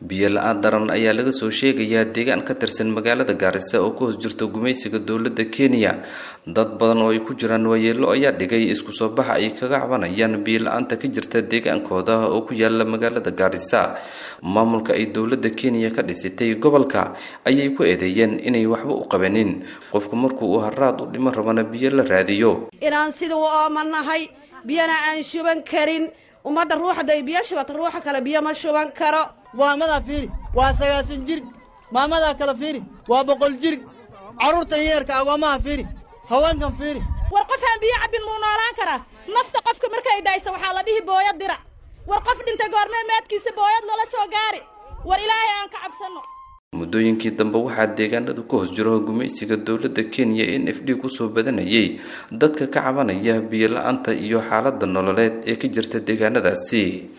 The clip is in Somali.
biyo la-aan daran ayaa laga soo sheegayaa deegaan ka tirsan magaalada gaarisa oo ku hoos jirto gumaysiga dowladda kenya dad badan oo ay ku jiraan waayeelo ayaa dhigay isku soo baxa ay kaga cabanayaan biyo la-aanta ka jirta deegaankooda oo ku yaala magaalada gaarisa maamulka ay dowladda kenya ka dhisitay gobolka ayay ku eedeeyeen inay waxba u qabanin qofku markuu uu haraad u dhimo rabana biyo la raadiyo inaan sida u oomanahay biyana aan shuban karin ummadda ruuxaday biyo shubata ruuxa kale biyo ma shuban karo maamadaa fiiri waa sagaasan jir maamadaa kale fiiri waa boqol jir carruurtan yeerka agoomaha fiiri haweenkan fiiri war qof aan biyo cabbin muu noolaan karaa nafta qofka markay daysa waxaa la dhihi booyad dirac war qof dhintay goormee meedkiisa booyad lala soo gaari war ilaahay aan ka cabsanno muddooyinkii dambe waxaa deegaanada ku hoos jiro gumaysiga dowladda kenya n f d kusoo badanayay dadka ka cabanaya biyo la-aanta iyo xaaladda nololeed ee ka jirta deegaanadaasi